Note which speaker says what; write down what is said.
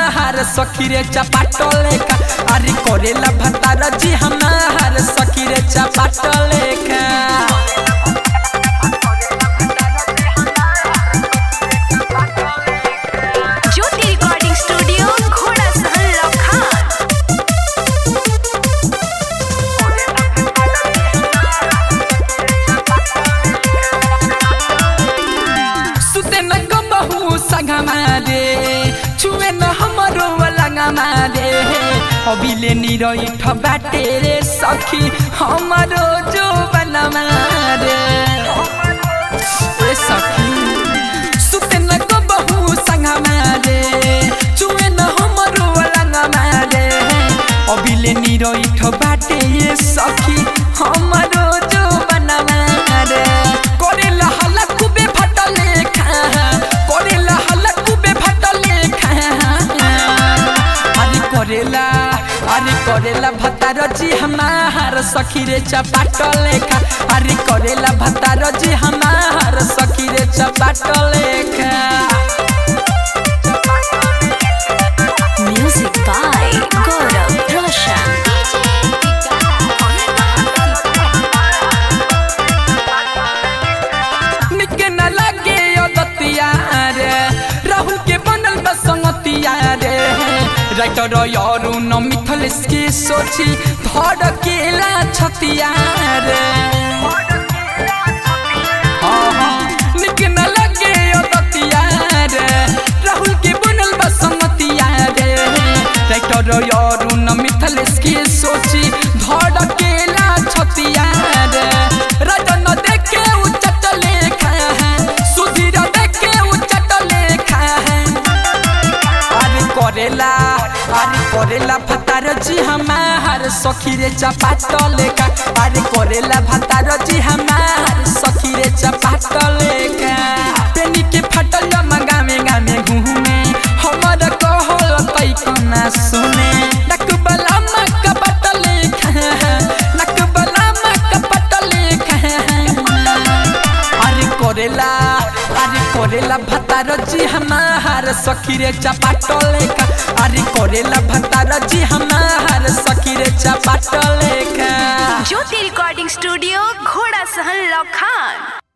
Speaker 1: हमार सखी रे चपाट लेखा अरे करेला भतार जी हमार सखी रे चपाट लेखा
Speaker 2: ज्योति रिकॉर्डिंग स्टूडियो घोड़ा सहन लखान
Speaker 1: सुते न कबहू संगमा रे छुए न हमरो लंगमा रे अबिले निरैठ बाटे रे सखी हमरो जो बनमा रे ए सखी सुते न कबहू संगमा रे छुए न हमरो लंगमा रे अबिले निरैठ बाटे ये सखी हमरो जो बनमा रे करेला हल्ला खूबे फटले खा करेला हल्ला खूबे फटले खा अरे करेला अरे करेला भतार जी हमार सखी रे चपाट लेखा अरे करेला भतार जी हमार सखी रे चपाट लेखा
Speaker 2: म्यूजिक बाय गौरव रोशन
Speaker 1: निके न लगे दतिया रे राहुल के बनल बसंगतिया रे राइटर यारू न मिथल के सोची धड़ केला छतिया रे हाँ, हाँ, निके न लगे दतिया रे राहुल के बनल बसंगतिया रे राइटर यारू न मिथल के सोची धड़ केला छतिया रे राजन देखे उच्चट लेखा है सुधीर देखे उच्चट लेखा है अरे करेला अरे करेला भतार जी हमार सखी रे चपाट लेखा अरे करेला भतार जी हमार सखी रे चपाट लेखा पेनी के फटल जमा गामे गामे घूमे हमर कहल तै कना सुने नकबला मक पट लेखा नकबला मक पट लेखा अरे करेला अरे करेला भतार जी हमार सखी रे चपाट लेखा अरे करेला भतार जी हमार सखी रे चपाट लेखा
Speaker 2: ज्योति रिकॉर्डिंग स्टूडियो घोड़ा सहन लखान